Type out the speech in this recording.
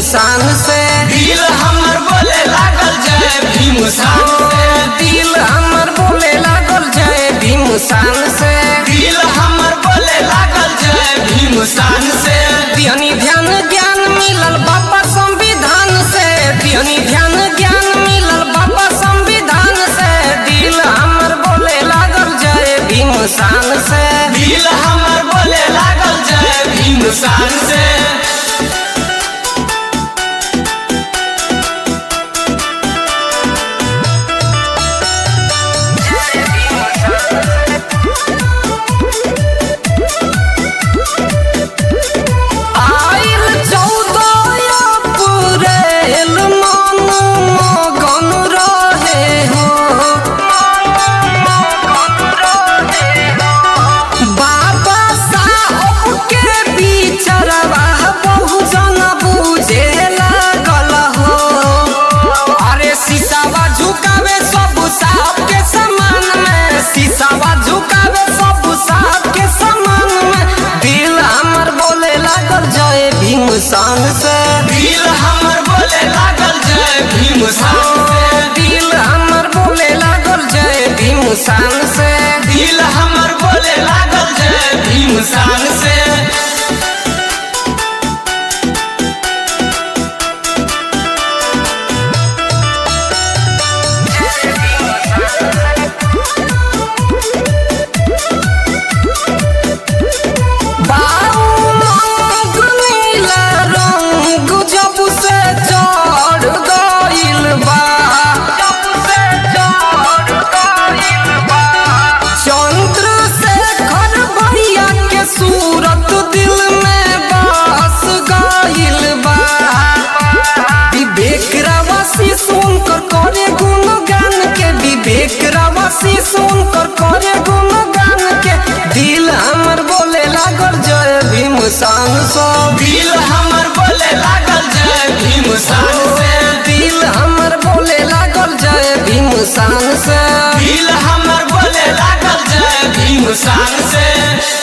शान से दिल हमर बोले लागल जय भीम शान से दिल हमर बोले लागल जय भीम शान से दिल हमर बोले लागल जय भीम शान से दिहनी ध्यान ज्ञान मिलल बाबा संविधान से दिहनी ध्यान ज्ञान मिलल बाबा संविधान से दिल हमर बोले लागल जय भीम शान से दिल हमर बोले लागल जय भीम शान से आइल चौदह अप्रैल मन मगन रहे हो बाबा साहब के बिचरवा बहुजन बुझे लागल हो अरे शीशावा झुकावे सब साहब के समान में शीशावा झुकावे सब साहब के समान में दिल हमर बोले लागल जय भीम शान से दिल हमर बोले लागल जय भीम शान से दिल हमर बोले लागल जय भीम शान से दिल हमर बोले लागल जय भीम शान से बाऊ रंग नीला रंग जब से चढ़ गइल बा जब से चढ़ गइल बा चंद्रशेखर भैया के सूरत दिल में बस गइल बा विवेक रावासी सुनकर करे गुणगान के विवेक रावासी सुनकर करे गुणगान के दिल हमर बोले लागल जय भीम शान सब दिल हमर बोले लागल जय भीम शान से दिल हमर बोले लागल जय भीम शान से दिल हमर बोले लागल जय भीम शान से